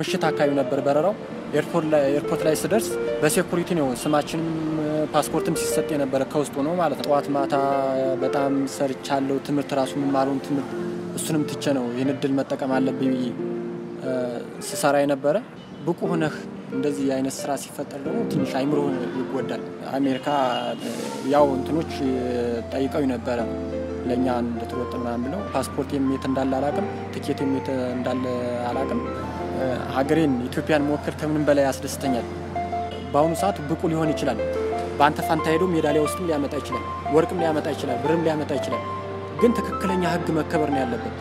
ምሽት አካባቢ ነበር በረራው። ኤርፖርት ላይ ስደርስ በሴኩሪቲ ነው ስማችንም ፓስፖርትም ሲሰጥ የነበረ ከውስጡ ነው ማለት ነው። ጠዋት ማታ በጣም ሰርቻለሁ። ትምህርት ራሱ የምማረውን ትምህርት እሱንም ትቼ ነው ይህን እድል መጠቀም አለብኝ ብዬ ስሰራ የነበረ ብቁ ሆነህ እንደዚህ አይነት ስራ ሲፈጠር ደግሞ ትንሽ አይምሮ ይጎዳል። አሜሪካ ያው እንትኖች ጠይቀው ነበረ ለእኛ እንድትወጥ ምናምን ብለው ፓስፖርት የት እንዳለ አላቅም፣ ትኬት የት እንዳለ አላቅም። ሀገሬን ኢትዮጵያን መወከል ከምንም በላይ ያስደስተኛል። በአሁኑ ሰዓት ብቁ ሊሆን ይችላል። በአንተ ፋንታ ሄዶ ሜዳሊያ ውስጥም ሊያመጣ ይችላል፣ ወርቅም ሊያመጣ ይችላል፣ ብርም ሊያመጣ ይችላል። ግን ትክክለኛ ሕግ መከበር ነው ያለበት።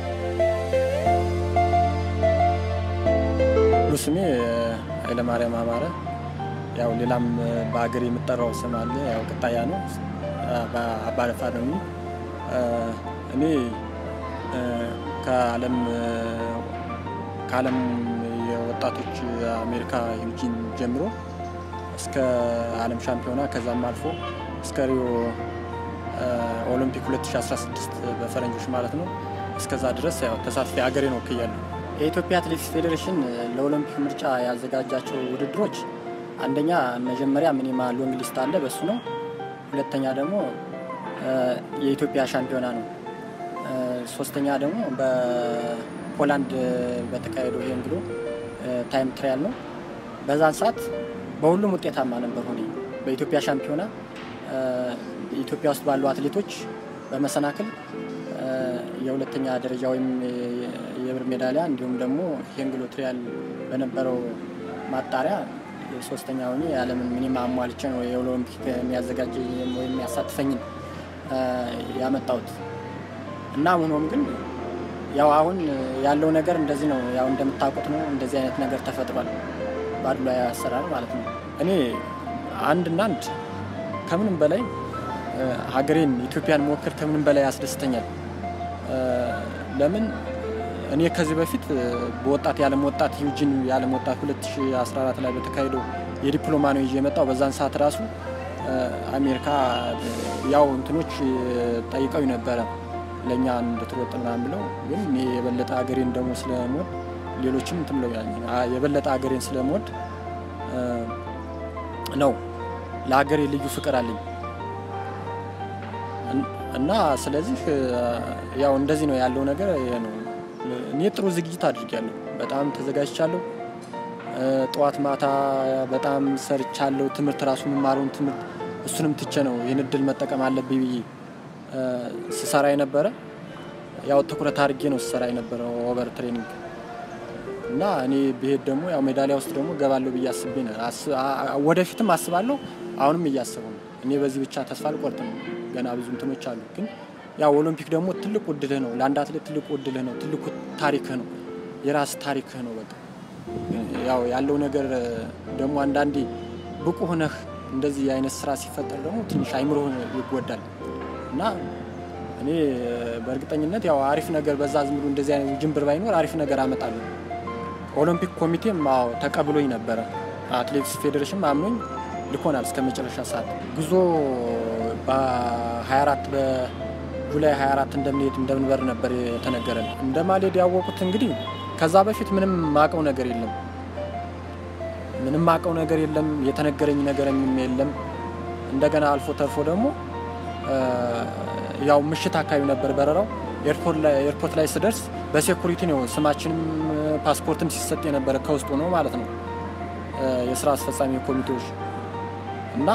ስሜ ኃይለማርያም አማረ፣ ያው ሌላም በሀገር የምጠራው ስም አለ። ያው ቅጣያ ነው፣ አባደፋ ነው። እኔ ከዓለም ከዓለም የወጣቶች አሜሪካ ዩጂን ጀምሮ እስከ ዓለም ሻምፒዮና ከዛም አልፎ እስከ ሪዮ ኦሎምፒክ 2016 በፈረንጆች ማለት ነው። እስከዛ ድረስ ያው ተሳትፌ ሀገሬን ወክያለሁ። የኢትዮጵያ አትሌቲክስ ፌዴሬሽን ለኦሎምፒክ ምርጫ ያዘጋጃቸው ውድድሮች አንደኛ መጀመሪያ ሚኒማ ሎንግ ሊስት አለ፣ በሱ ነው። ሁለተኛ ደግሞ የኢትዮጵያ ሻምፒዮና ነው። ሶስተኛ ደግሞ በፖላንድ በተካሄደው ይሄ እንግዶ ታይም ትራያል ነው። በዛን ሰዓት በሁሉም ውጤታማ ነበር ሆኔ በኢትዮጵያ ሻምፒዮና ኢትዮጵያ ውስጥ ባሉ አትሌቶች በመሰናክል የሁለተኛ ደረጃ ወይም የብር ሜዳሊያ እንዲሁም ደግሞ ሄንግሎ ትሪያል በነበረው ማጣሪያ ሶስተኛ ሆኜ የዓለምን ሚኒማ አሟልቼ ነው የኦሎምፒክ የሚያዘጋጅ ወይም የሚያሳትፈኝን ያመጣሁት እና ሆኖም ግን ያው አሁን ያለው ነገር እንደዚህ ነው። ያው እንደምታውቁት ነው። እንደዚህ አይነት ነገር ተፈጥሯል። ባድሎ አሰራር ማለት ነው። እኔ አንድና አንድ ከምንም በላይ ሀገሬን ኢትዮጵያን መወከል ከምንም በላይ ያስደስተኛል። ለምን እኔ ከዚህ በፊት በወጣት የዓለም ወጣት ዩጂን የዓለም ወጣት 2014 ላይ በተካሄደው የዲፕሎማ ነው ይዤ የመጣው። በዛን ሰዓት ራሱ አሜሪካ ያው እንትኖች ጠይቀው ነበረ ለእኛ እንድትወጥ ምናምን ብለው፣ ግን እኔ የበለጠ ሀገሬን ደግሞ ስለምወድ ሌሎችም እንትን ብለው የበለጠ ሀገሬን ስለምወድ ነው ለሀገሬ ልዩ ፍቅር አለኝ እና ስለዚህ ያው እንደዚህ ነው ያለው ነገር ይሄ ነው። እኔ ጥሩ ዝግጅት አድርጊያለሁ። በጣም ተዘጋጅቻለሁ። ጠዋት ማታ በጣም ሰርቻለሁ። ትምህርት ራሱ የምማረውን ትምህርት እሱንም ትቼ ነው ይህን እድል መጠቀም አለብኝ ብዬ ስሰራ የነበረ ያው ትኩረት አድርጌ ነው ስሰራ የነበረው ኦቨር ትሬኒንግ እና እኔ ብሄድ ደግሞ ያው ሜዳሊያ ውስጥ ደግሞ ገባለሁ ብዬ አስቤ ነው። ወደፊትም አስባለሁ። አሁንም እያሰበው ነው። እኔ በዚህ ብቻ ተስፋ አልቆርጥም። ገና ብዙ እንትኖች አሉ። ግን ያው ኦሎምፒክ ደግሞ ትልቁ እድልህ ነው። ለአንድ አትሌት ትልቁ እድልህ ነው። ትልቁ ታሪክህ ነው። የራስ ታሪክህ ነው። በቃ ያው ያለው ነገር ደግሞ አንዳንዴ ብቁ ሆነህ እንደዚህ አይነት ስራ ሲፈጠር ደግሞ ትንሽ አይምሮ ይጎዳል እና እኔ በእርግጠኝነት ያው አሪፍ ነገር በዛ ዝም ብሎ እንደዚህ አይነት ውጅንብር ባይኖር አሪፍ ነገር አመጣለሁ። ኦሎምፒክ ኮሚቴም አዎ ተቀብሎኝ ነበረ። አትሌቲክስ ፌዴሬሽን አምኖኝ ልኮናል እስከ መጨረሻ ሰዓት ጉዞ በ24 በጁላይ 24 እንደምንሄድ እንደምንበር ነበር የተነገረን። እንደማልሄድ ያወቁት እንግዲህ ከዛ በፊት ምንም ማቀው ነገር የለም ምንም ማቀው ነገር የለም። የተነገረኝ ነገርም የለም። እንደገና አልፎ ተርፎ ደግሞ ያው ምሽት አካባቢ ነበር በረራው። ኤርፖርት ላይ ስደርስ በሴኩሪቲ ነው ስማችንም ፓስፖርትም ሲሰጥ የነበረ ከውስጡ ነው ማለት ነው የስራ አስፈጻሚ ኮሚቴዎች እና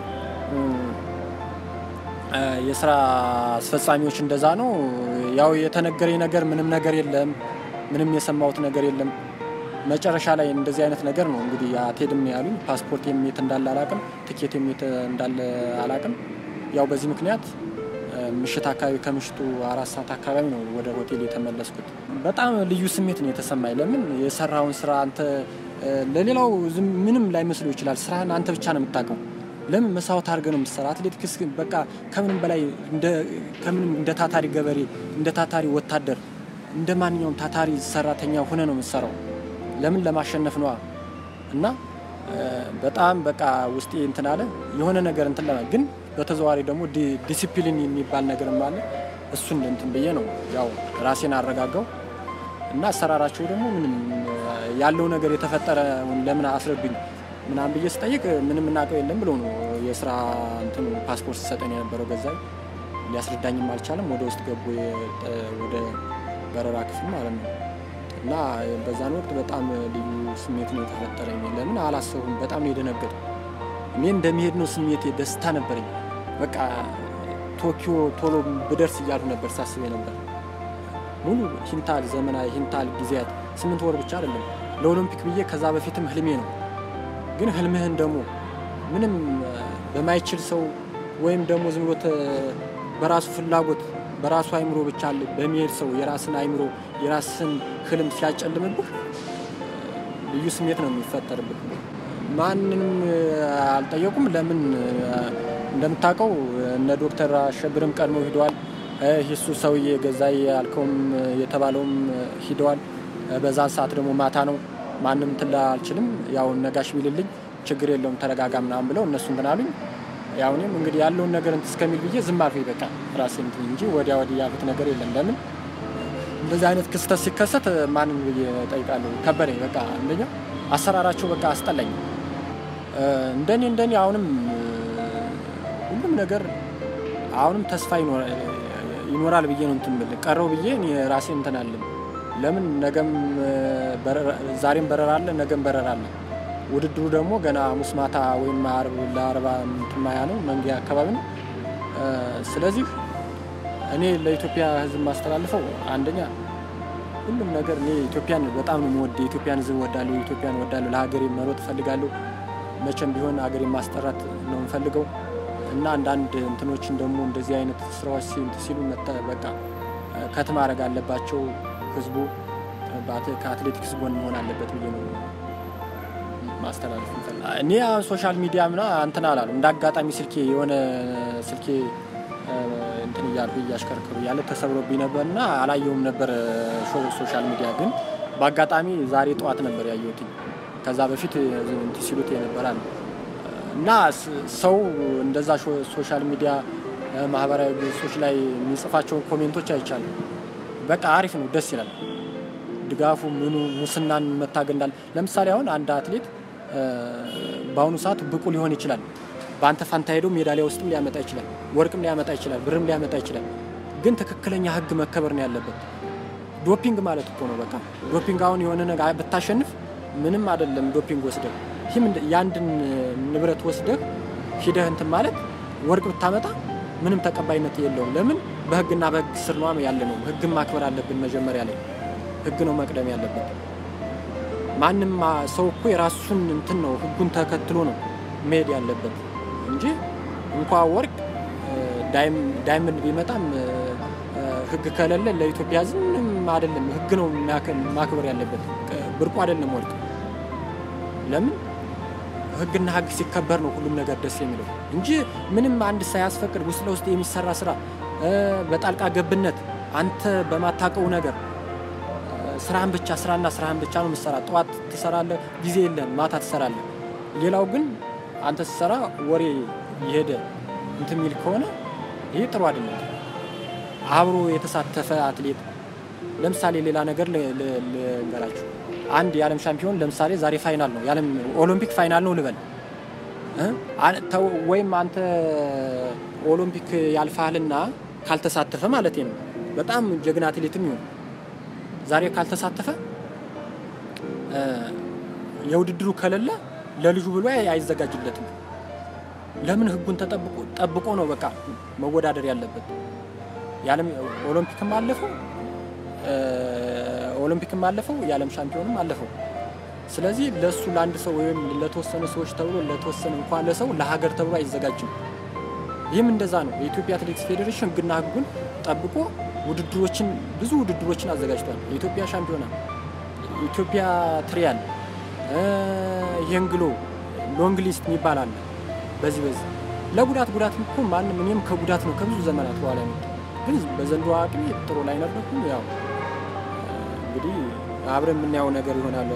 የስራ አስፈጻሚዎች እንደዛ ነው። ያው የተነገረኝ ነገር ምንም ነገር የለም። ምንም የሰማሁት ነገር የለም። መጨረሻ ላይ እንደዚህ አይነት ነገር ነው እንግዲህ አትሄድም ነው ያሉኝ። ፓስፖርት የት እንዳለ አላቅም፣ ትኬት የት እንዳለ አላቅም። ያው በዚህ ምክንያት ምሽት አካባቢ ከምሽቱ አራት ሰዓት አካባቢ ነው ወደ ሆቴል የተመለስኩት። በጣም ልዩ ስሜት ነው የተሰማኝ። ለምን የሰራውን ስራ አንተ ለሌላው ምንም ላይመስለው ይችላል። ስራህን አንተ ብቻ ነው የምታውቀው። ለምን መስዋዕት አድርገህ ነው የምትሰራ። አትሌቲክስ በቃ ከምንም በላይ ከምንም እንደ ታታሪ ገበሬ፣ እንደ ታታሪ ወታደር፣ እንደ ማንኛውም ታታሪ ሰራተኛ ሆነ ነው የምትሰራው። ለምን ለማሸነፍ ነዋ። እና በጣም በቃ ውስጤ እንትን አለ የሆነ ነገር እንትን ለማ ግን በተዘዋዋሪ ደግሞ ዲሲፕሊን የሚባል ነገርም አለ። እሱን እንትን ብዬ ነው ያው ራሴን አረጋጋው። እና አሰራራቸው ደግሞ ምንም ያለው ነገር የተፈጠረ ለምን አስረዱኝ ምናምን ብዬ ስጠይቅ ምንም እናውቀው የለም ብሎ ነው የስራ እንትኑ ፓስፖርት ሰጠን የነበረው ገዛኝ ሊያስረዳኝም አልቻለም። ወደ ውስጥ ገቡ ወደ በረራ ክፍል ማለት ነው። እና በዛን ወቅት በጣም ልዩ ስሜት ነው የተፈጠረኝ። ለምን አላሰቡም። በጣም ነው የደነገጡ። እኔ እንደሚሄድ ነው ስሜቴ፣ ደስታ ነበረኝ። በቃ ቶኪዮ ቶሎ ብደርስ እያሉ ነበር ሳስቤ ነበር። ሙሉ ሂንታል ዘመናዊ ሂንታል ጊዜያት ስምንት ወር ብቻ አይደለም ለኦሎምፒክ ብዬ ከዛ በፊትም ህልሜ ነው። ግን ህልምህን ደግሞ ምንም በማይችል ሰው ወይም ደግሞ ዝም ብሎ በራሱ ፍላጎት በራሱ አይምሮ ብቻ በሚሄድ ሰው የራስን አይምሮ የራስን ህልም ሲያጨልምብህ ልዩ ስሜት ነው የሚፈጠርብህ። ማንንም አልጠየቁም። ለምን እንደምታውቀው እነ ዶክተር አሸብርም ቀድመው ሂደዋል። ሂሱ ሰውዬ ገዛይ ያልከውም የተባለውም ሂደዋል። በዛን ሰዓት ደግሞ ማታ ነው። ማንም ትላ አልችልም። ያው ነጋሽ ቢልልኝ ችግር የለውም ተረጋጋ ምናምን ብለው እነሱ እንትን አሉኝ። ያው እኔም እንግዲህ ያለውን ነገር እንትን እስከሚል ብዬ ዝም አልኩኝ። በቃ ራሴ እንትን እንጂ ወዲያ ወዲህ ያሉት ነገር የለም። ለምን እንደዚህ አይነት ክስተት ሲከሰት ማንን ብዬ እጠይቃለሁ? ከበደኝ። በቃ አንደኛ አሰራራቸው በቃ አስጠላኝ። እንደኔ እንደኔ አሁንም ሁሉም ነገር አሁንም ተስፋ ይኖራል ብዬ ነው እንትን ብል ቀረው ብዬ እኔ ራሴ እንትን አለም። ለምን ነገም ዛሬም በረራ አለ፣ ነገም በረራ አለ። ውድድሩ ደግሞ ገና ሐሙስ ማታ ወይም ለአርባ ማያ ነው መንጊያ አካባቢ ነው። ስለዚህ እኔ ለኢትዮጵያ ሕዝብ ማስተላልፈው አንደኛ ሁሉም ነገር እኔ ኢትዮጵያን በጣም ነው የምወድ። የኢትዮጵያን ሕዝብ ወዳለሁ፣ ኢትዮጵያን ወዳለሁ። ለሀገሬ መሮጥ እፈልጋለሁ። መቼም ቢሆን ሀገሬ ማስጠራት ነው የምፈልገው እና አንዳንድ እንትኖችን ደግሞ እንደዚህ አይነት ስራዎች ሲሉ በቃ ከት ማድረግ አለባቸው። ህዝቡ ከአትሌቲክስ ጎን መሆን አለበት ብዬ ነው ማስተላለፍ እንፈልግ እኔ ሶሻል ሚዲያ ምና እንትን አላሉ እንደ አጋጣሚ ስልኬ የሆነ ስልኬ እንትን እያልኩ እያሽከርክሩ እያለ ተሰብሮብኝ ነበር እና አላየውም ነበር ሶሻል ሚዲያ ግን በአጋጣሚ ዛሬ ጠዋት ነበር ያየሁት። ከዛ በፊት እንትን ሲሉት የነበራል እና ሰው እንደዛ ሶሻል ሚዲያ ማህበራዊ ገጾች ላይ የሚጽፋቸውን ኮሜንቶች አይቻልም። በቃ አሪፍ ነው፣ ደስ ይላል። ድጋፉ ምኑ ሙስናን መታገል እንዳለ ለምሳሌ አሁን አንድ አትሌት በአሁኑ ሰዓት ብቁ ሊሆን ይችላል። በአንተ ፋንታ ሄዶ ሜዳሊያ ውስጥም ሊያመጣ ይችላል፣ ወርቅም ሊያመጣ ይችላል፣ ብርም ሊያመጣ ይችላል። ግን ትክክለኛ ህግ መከበር ነው ያለበት። ዶፒንግ ማለት እኮ ነው በቃ ዶፒንግ አሁን የሆነ ነገር ብታሸንፍ ምንም አይደለም። ዶፒንግ ወስደህ ይህም የአንድን ንብረት ወስደህ ሂደህ እንትን ማለት ወርቅ ብታመጣ ምንም ተቀባይነት የለውም። ለምን በህግና በህግ ስር ነው ያለ ነው። ህግን ማክበር አለብን። መጀመሪያ ላይ ህግ ነው መቅደም ያለበት። ማንም ሰው እኮ የራሱን እንትን ነው ህጉን ተከትሎ ነው መሄድ ያለበት እንጂ እንኳ ወርቅ ዳይመንድ ቢመጣም ህግ ከሌለ ለኢትዮጵያ ህዝብ ምንም አይደለም። ህግ ነው ማክበር ያለበት፣ ብርቁ አይደለም ወርቅ። ለምን ህግና ህግ ሲከበር ነው ሁሉም ነገር ደስ የሚለው እንጂ ምንም አንድ ሳያስፈቅድ ውስጥ ለውስጥ የሚሰራ ስራ በጣልቃ ገብነት አንተ በማታውቀው ነገር ስራህን ብቻ ስራና ስራህን ብቻ ነው የምትሰራ። ጠዋት ትሰራለህ፣ ጊዜ የለህም፣ ማታ ትሰራለህ። ሌላው ግን አንተ ስትሰራ ወሬ የሄደ እንትን የሚል ከሆነ ይሄ ጥሩ አይደለም። አብሮ የተሳተፈ አትሌት ለምሳሌ ሌላ ነገር ልንገራችሁ። አንድ የዓለም ሻምፒዮን ለምሳሌ ዛሬ ፋይናል ነው የዓለም ኦሎምፒክ ፋይናል ነው ልበል ወይም አንተ ኦሎምፒክ ያልፋልና ካልተሳተፈ ማለት ነው በጣም ጀግና አትሌትም ይሆን ዛሬ ካልተሳተፈ የውድድሩ ከሌለ ለልጁ ብሎ አይዘጋጅለትም። ለምን ህጉን ጠብቆ ነው በቃ መወዳደር ያለበት። የዓለም ኦሎምፒክም አለፈው ኦሎምፒክም አለፈው የዓለም ሻምፒዮንም አለፈው። ስለዚህ ለእሱ ለአንድ ሰው ወይም ለተወሰኑ ሰዎች ተብሎ ለተወሰነ እንኳን ለሰው ለሀገር ተብሎ አይዘጋጅም። ይህም እንደዛ ነው። የኢትዮጵያ አትሌቲክስ ፌዴሬሽን ህግና ህጉን ጠብቆ ውድድሮችን ብዙ ውድድሮችን አዘጋጅቷል። የኢትዮጵያ ሻምፒዮና፣ ኢትዮጵያ ትሪያል፣ የንግሎ ሎንግ ሊስት የሚባል አለ። በዚህ በዚህ ለጉዳት ጉዳት እኮ ማንም እኔም ከጉዳት ነው ከብዙ ዘመናት በኋላ ነው ግን በዘንድሮ አቅሜ ጥሩ ላይ ነበርኩ። ያው እንግዲህ አብረን የምናየው ነገር ይሆናል።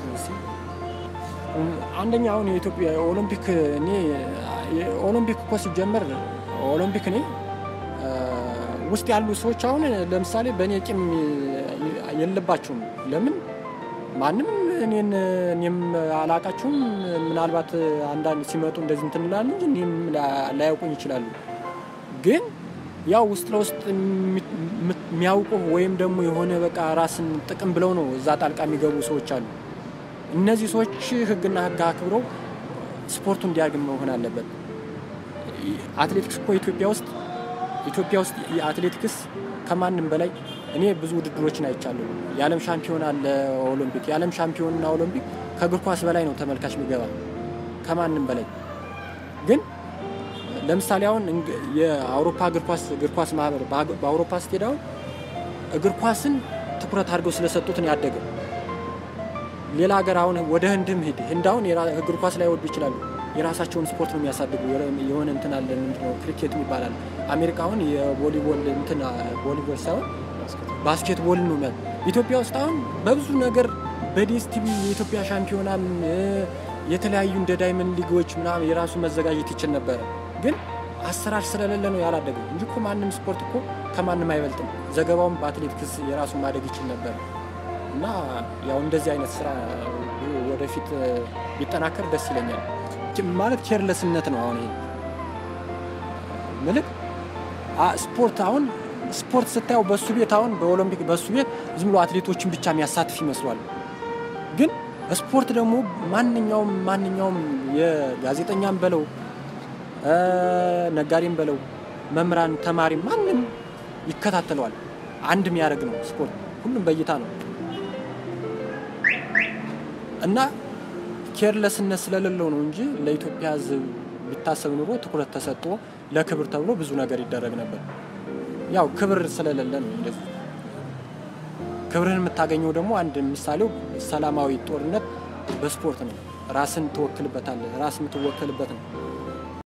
አንደኛ አሁን የኢትዮጵያ ኦሎምፒክ እኔ ኦሎምፒክ እኮ ሲጀመር ኦሎምፒክ እኔ ውስጥ ያሉ ሰዎች አሁን ለምሳሌ በእኔ ቂም የለባችሁም። ለምን ማንም እኔን እኔም አላቃችሁም። ምናልባት አንዳንድ ሲመጡ እንደዚህ እንትን እንላለን እንጂ እኔም ላያውቁኝ ይችላሉ። ግን ያው ውስጥ ለውስጥ የሚያውቁ ወይም ደግሞ የሆነ በቃ ራስን ጥቅም ብለው ነው እዛ ጣልቃ የሚገቡ ሰዎች አሉ። እነዚህ ሰዎች ሕግና ሕግ አክብረው ስፖርቱ እንዲያድግ መሆን አለበት። አትሌቲክስ እኮ ኢትዮጵያ ውስጥ ኢትዮጵያ ውስጥ የአትሌቲክስ ከማንም በላይ እኔ ብዙ ውድድሮችን አይቻለሁ። የዓለም ሻምፒዮን አለ፣ ኦሎምፒክ። የዓለም ሻምፒዮንና ኦሎምፒክ ከእግር ኳስ በላይ ነው ተመልካች የሚገባ ከማንም በላይ ግን ለምሳሌ አሁን የአውሮፓ እግር ኳስ እግር ኳስ ማህበር በአውሮፓ ስትሄድ አሁን እግር ኳስን ትኩረት አድርገው ስለሰጡት ነው ያደገ። ሌላ ሀገር አሁን ወደ ህንድም ሂድ ህንድ አሁን እግር ኳስ ላይ ወዱ ይችላሉ። የራሳቸውን ስፖርት ነው የሚያሳድጉ። የሆነ እንትን አለ ምንድነው ክሪኬት ይባላል። አሜሪካ አሁን የቮሊቦል እንትን ቮሊቦል ሳይሆን ባስኬትቦል ነው። ኢትዮጵያ ውስጥ አሁን በብዙ ነገር በዲኤስ ቲቪ የኢትዮጵያ ሻምፒዮናም የተለያዩ እንደ ዳይመንድ ሊጎች ምናምን የራሱ መዘጋጀት ይችል ነበረ። ግን አሰራር ስለሌለ ነው ያላደገው እንጂ እኮ ማንም ስፖርት እኮ ከማንም አይበልጥም። ዘገባውም በአትሌቲክስ የራሱ ማደግ ይችል ነበር እና ያው እንደዚህ አይነት ስራ ወደፊት ቢጠናከር ደስ ይለኛል። ማለት ኬርለስነት ነው። አሁን ይሄ ምልክ ስፖርት አሁን ስፖርት ስታየው በሱ ቤት አሁን በኦሎምፒክ በሱ ቤት ዝም ብሎ አትሌቶችን ብቻ የሚያሳትፍ ይመስሏል። ግን ስፖርት ደግሞ ማንኛውም ማንኛውም የጋዜጠኛም በለው ነጋዴም በለው መምህራን፣ ተማሪ ማንም ይከታተለዋል። አንድ የሚያደርግ ነው ስፖርት። ሁሉም በእይታ ነው እና ኬርለስነት ስለሌለው ነው እንጂ ለኢትዮጵያ ሕዝብ ቢታሰብ ኑሮ ትኩረት ተሰጥቶ ለክብር ተብሎ ብዙ ነገር ይደረግ ነበር። ያው ክብር ስለሌለ ነው እንደዚህ። ክብርህን የምታገኘው ደግሞ አንድ ምሳሌው ሰላማዊ ጦርነት በስፖርት ነው። ራስን ትወክልበታለህ። ራስ የምትወከልበት ነው።